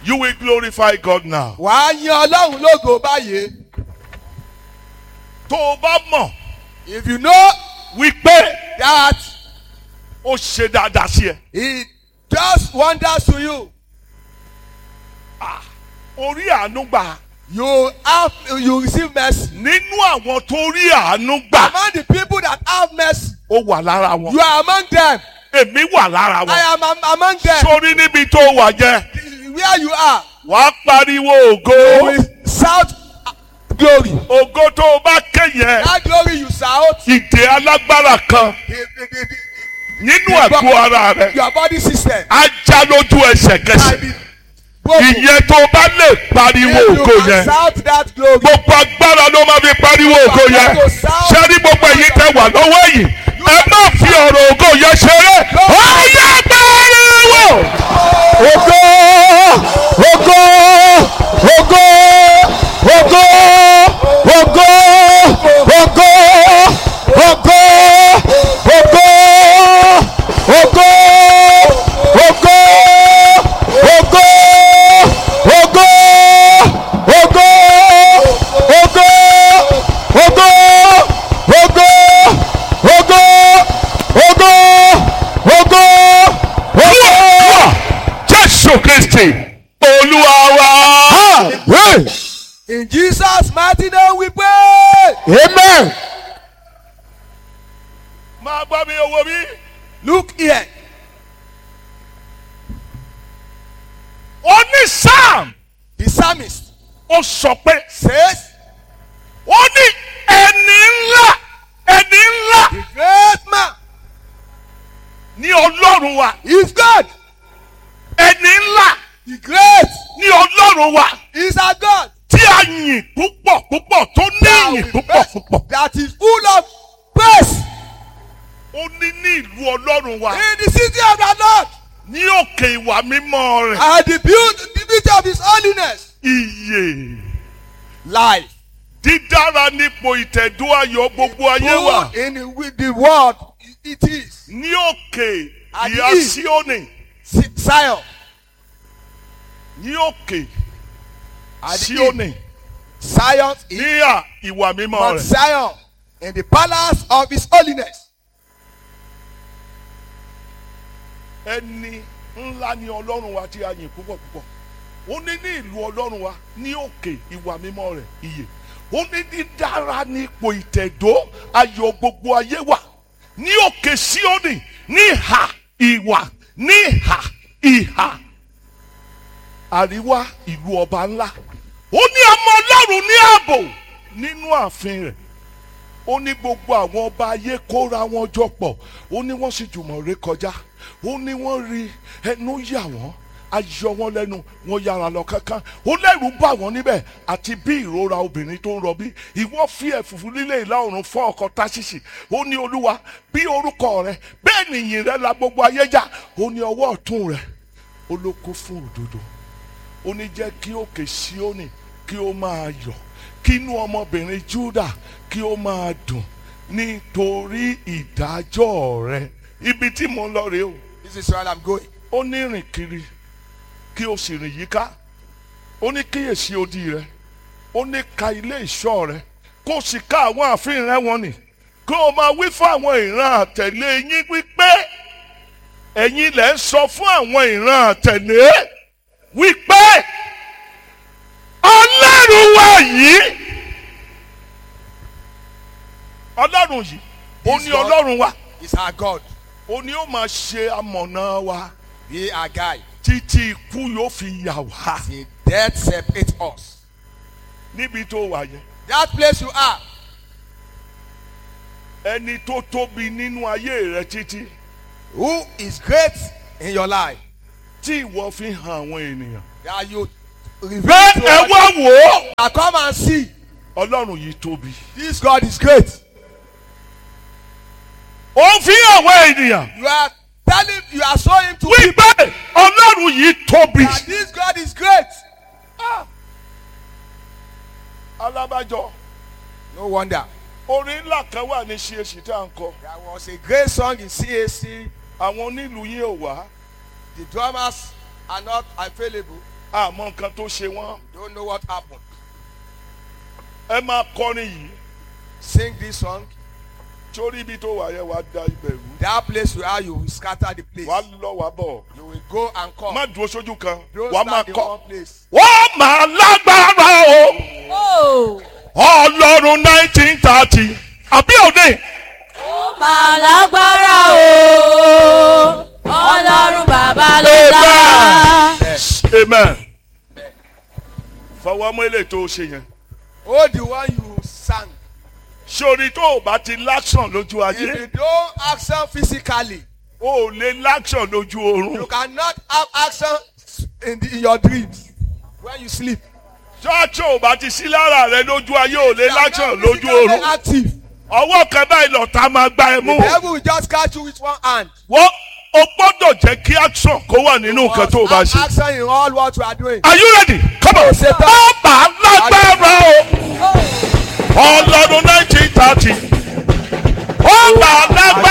You will glorify God now. wàá yan ọlọ́run lógo báyìí. Tó o bá mọ̀ if you know wípé that ó ṣe dáadáa sí ẹ. he does wonders to you Orí àánú gbà. you have you receive mercy. Nínú àwọn tó rí àánú gbà, among the people that have mercy ó wà lára wọn. you are among them. Èmi wà lára I wọn. am am- among them. Sórí níbi tó wà jẹ́, where you are wàá pariwo you ògo. will shout glory. Ògo tó o bá ké yẹn, that glory you shout. ìdè alágbára kan the- the- the- the- nínú ẹ̀kọ́ ara rẹ̀ your body system. á já lójú ẹsẹ̀kẹsẹ̀. and be broken. Ìyẹn tó o bá lè pariwo If you ògo can yẹn. shout that glory. Gbogbo agbára ló máa fi pariwo ògo yẹn. Ṣé ní gbogbo èyí tẹ wà lọ́wọ́ yìí? Ẹ má fi ọ̀rọ̀ ògo yẹn ṣeré. Ọyá pariwo! ògo ògo ògo ògo ògo ògo ògo ògo ògo ògo ògo ògo ògo ògo ògo ògo ògo ògo ògo. Jésù Kristi Olúwa wa. In Jesus' mighty name we pray. Amen. Máa gbọ́ mi owó mi. Look here. Oní Sam The psalmist ó sọ pé says, ó ní ẹni ńlá ẹni ńlá The great man ní Ọlọ́run wa. is God. Ẹni ńlá The great ní Ọlọ́run wa. is our God. Tí a yìn púpọ̀ púpọ̀ tó ní That ìyìn will púpọ̀ bless- púpọ̀. That is full of praise. Ó ní ní ìlú Ọlọ́run wa. In the city of the Lord. Ní òkè ìwà mímọ́ rẹ̀. And the beauty, the beauty of his holiness. Ìyè. Life. dídára nípò ìtẹ̀dó ayọ̀ gbogbo ayé wa Who in the, with the world it is. ní òkè Àdí. ìhà síónì Si- Zion. ní òkè Àdí. síónì Zion is ní à ìwà mímọ́ Mount rẹ̀ Zion. In the palace of his holiness. ẹni ńlá ni ọlọ́run wa tí a yìn púpọ̀ púpọ̀ ó ní ní ìlú ọlọ́run wa ní òkè ìwà mímọ́ rẹ̀ ìyè ó ní dídára nípò ìtẹ̀dó ayọ̀ gbogbo ayé wa ní òkè síónì ní ìhà ìwà ní ìhà ìhà àríwá ìlú ọba ńlá ó ní ọmọ ọlọ́run ní ààbò nínú ààfin rẹ̀ ó ní gbogbo àwọn ọba ayé kóra wọn jọ pọ̀ ó ní wọ́n sì jùmọ̀ ré kọjá ó ní wọ́n rí ẹnu yà wọ́n ayọ̀ wọn lẹ́nu wọn yára lọ kankan ó lẹ́rù bà wọ́n níbẹ̀ àti bí ìrora obìnrin tó ń rọbí ìwọ fi ẹ̀fùfù lílé ìlà oòrùn fọ́ ọkọ̀ táṣìṣì ó ní olúwa bí orúkọ rẹ bẹ́ẹ̀ nìyìn rẹ la gbogbo ayé já ó ní ọwọ́ ọ̀tún rẹ ó ló kó fún òdodo ó ní jẹ́ kí òkè Síónì kí ó máa yọ̀ kí inú ọmọbìnrin Júdà kí ó máa dùn nítorí ìdájọ́ rẹ ibi tí mo ń lọ rèé o This is where I'm going. ó ní rìn kiri kí o sì rìn yíká ó ní kíyèsí odi rẹ ó ní ka ilé ìṣọ́ rẹ kó o sì ká àwọn ààfin rẹ wọn nì kí o máa wí fún àwọn ìran àtẹ̀lé yín wípé ẹ̀yin lẹ̀ ń sọ fún àwọn ìran àtẹ̀lé wípé ọlọ́run wa yìí ọlọ́run yìí ó ní This God- ọlọ́run wa It's our God. ó ní ó máa ṣe amọ̀nà wa Be our guide. títí ikú yóò fi yà wá Till death separates us. níbi tó wà yẹn That place you are. ẹni tó tóbi nínú ayé rẹ títí Who is great in your life? tí ìwọ fi hàn àwọn ènìyàn. That you reveal bẹ́ẹ̀ to ẹ others. wá wò ó Now come and see. ọlọ́run yìí tóbi. This God is great. ó ń fi hàn àwọn ènìyàn You are telling, you are showing him to people wípé ọlọ́run yìí tóbi. that this God is great. alábàjọ No wonder. orin ńlá kan wà ní ṣíṣe tá à ń kọ There was a great song in CAC. àwọn onílù yín ò wá The drummers are not available. àmọ́ nǹkan tó ṣe wọ́n Don't know what happened. ẹ máa kọrin yìí Sing this song. torí ibi tó wà yẹn wàá da ibẹ̀ rú That place where you will scatter the place. wàá lọ wàá bọ̀ You will go and come. má dúró sójú kan Don't wàá máa stand in kọ́ one place. wọ́n máa lágbára o ọlọ́run nineteen thirty àbí òde Máa lágbára o, Ọlọ́run bàbá ló dá. amen fọwọ́ mú eléyìí tó o ṣe yẹn Oh, the one you sang. sórí tó o bá ti láṣàn lójú If ayé you don't action physically, o ò lè láṣàn lójú oorun you cannot have action in, the, in your dreams when you sleep. ṣọ́ọ̀ṣì ò bá ti sí lára rẹ lójú ayé ò lè You are láṣàn not lójú physically oorun active. ọwọ́ kan báyìí lọ́ta máa gba ẹ mú The devil will just catch you with one hand. wọ́n o gbọ́dọ̀ jẹ́ kí action kó wà nínú nǹkan tó o bá Have ṣe. action in all what you are doing. are you ready? come on. Ṣetán. bàbá lágbára o ọlọ́run nineteen thirty ọba lágbára